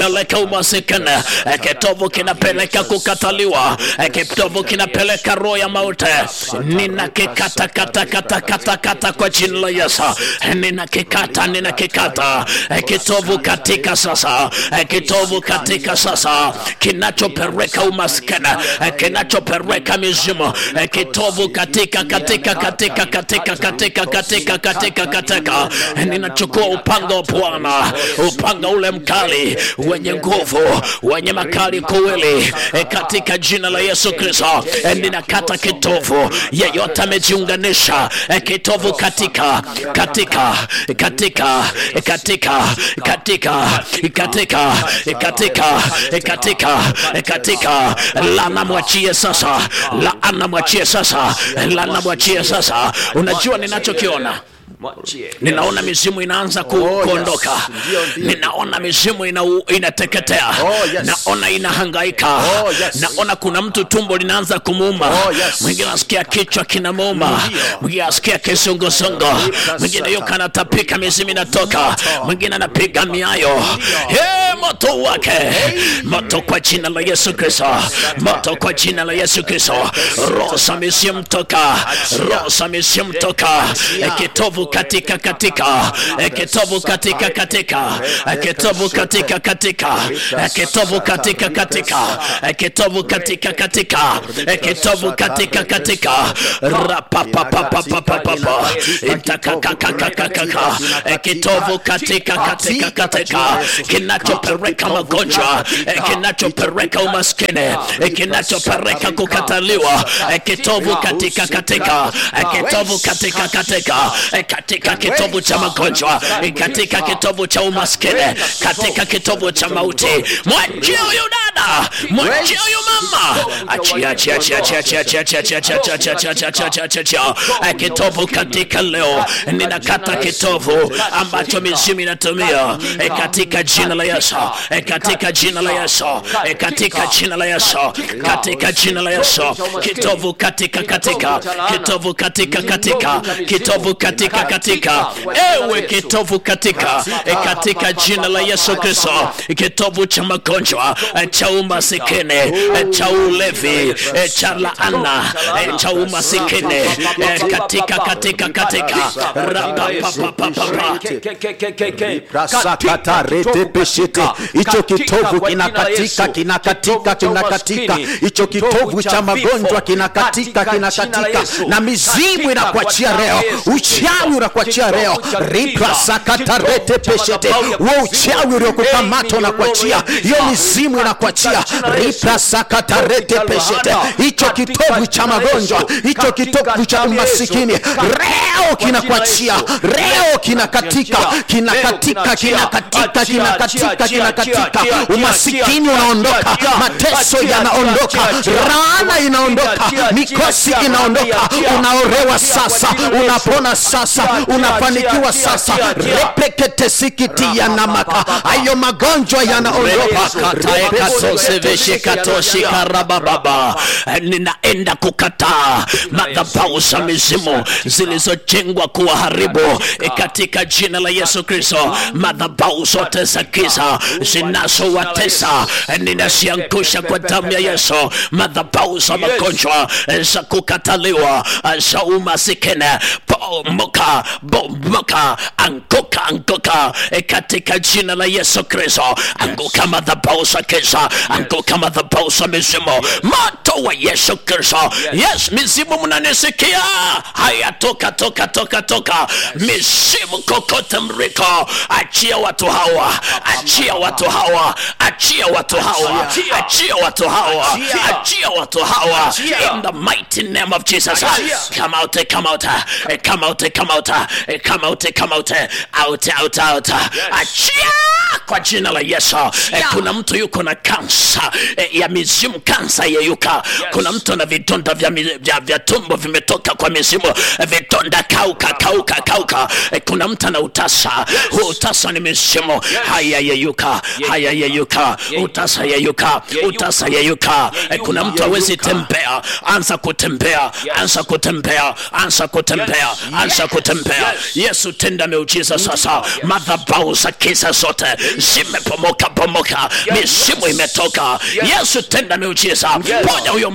peleka umasikini Eh, kitovu kinapeleka kukataliwa Eh, kitovu kinapeleka roho ya mauti ninakikata kata kata kata kata kwa jina la Yesu Eh, ninakikata ninakikata Eh, kitovu katika sasa Eh, kitovu katika sasa kinachopeleka umaskini Eh, kinachopeleka mizimu Eh, kitovu katika katika katika katika katika katika katika katika Eh, ninachukua upanga wa Bwana upanga ule mkali wenye nguvu wenye makali kuwili eh, katika jina la Yesu Kristo eh, ninakata kitovu yeyote amejiunganisha eh, kitovu katika katika katika katika katika katika katika katika katika lana mwachie sasa laana mwachie sasa lana mwachie sasa unajua ninachokiona Mwachie. ninaona mizimu inaanza ku, Oh, yes. kuondoka Ndio, ndio. ninaona mizimu ina, inateketea Oh, yes. naona inahangaika Oh, yes. naona kuna mtu tumbo linaanza kumuuma Oh, yes. mwingine anasikia kichwa kinamuuma Ndio. mwingine anasikia kisungusungu mwingine yuko anatapika mizimu inatoka mwingine anapiga miayo hey, moto wake moto kwa jina la yesu kristo moto kwa jina la yesu kristo roho za mizimu toka roho za mizimu toka Eh, kitovu katika katika Eh, kitovu katika katika Eh, kitovu katika katika Eh, kitovu katika katika Eh, kitovu katika katika Eh, kitovu katika katika rapapapapapapapa itakakakakakaka Eh, kitovu katika katika katika kinachopeleka magonjwa eh, kinachopeleka umaskini eh, kinachopeleka kukataliwa eh, kitovu katika katika eh, kitovu katika katika eh, katika kitovu cha magonjwa eh, katika kitovu cha umaskini katika kitovu cha mauti mwachie huyu dada mwachie huyu mama achia achia achia achia achia achia achia achia achia achia achia achia achia achia achia achia Eh, kitovu katika leo ninakata kitovu ambacho mizimu inatumia eh, katika jina la Yesu eh, katika jina la Yesu eh, katika jina la Yesu katika jina la Yesu kitovu katika katika kitovu katika katika kitovu katika katika ewe kitovu katika eh, katika jina la Yesu Kristo kitovu cha magonjwa eh, cha umasikini eh, cha ulevi eh, cha laana eh, cha umasikini eh, katika katika katika rapapapapapa Prasakata rete peshete. Hicho kitovu kinakatika kinakatika kinakatika, hicho kitovu cha magonjwa kinakatika kinakatika, na mizimu inakuachia leo, uchawi unakuachia leo. Riprasakata rete peshete, wo uchawi uliokukamata unakuachia, hiyo mizimu inakuachia. Riprasakata rete peshete, hicho kitovu cha magonjwa, hicho kitovu cha umasikini leo kinakuachia, leo kinakatika kinakatika kinakatika kinakatika kinakatika, umasikini unaondoka, mateso yanaondoka, laana inaondoka, mikosi inaondoka, unaorewa sasa, unapona sasa, unafanikiwa sasa, repekete sikiti yanamaka, hayo magonjwa yanaondoka. katoseveshekatoshikarabababa ninaenda kukataa madhabahu za mizimu zilizojengwa kuwaharibu e, katika jina la yesu kristo madhabahu zote za giza zinazowatesa e, ninaziangusha kwa damu ya yesu madhabahu za magonjwa e, za kukataliwa e, za umasikini bomoka bomoka anguka anguka e, katika jina la yesu kristo anguka madhabahu za giza anguka madhabahu za mizimu moto wa yesu kristo yes mizimu mnanisikia haya toka toka toka toka mizimu kokote mriko achia watu hawa achia watu hawa achia watu hawa achia watu hawa achia watu hawa in the mighty name of jesus come out come out eh, come out come out eh, come out come out out out out achia kwa jina la yesu eh, kuna mtu yuko na kama kansa eh, ya mizimu kansa yeyuka kuna mtu ana vidonda vya, mi- vya, vya tumbo vimetoka kwa mizimu eh, vidonda kauka kauka kauka eh, kuna mtu ana utasa huu utasa ni mizimu haya yeyuka haya yeyuka utasa yeyuka utasa yeyuka eh, kuna mtu awezi tembea anza kutembea anza kutembea anza kutembea anza kutembea yesu tenda miujiza sasa madhabau za kisa zote zimepomoka pomoka mizimu imetoka yesu tenda miujiza ponya huyo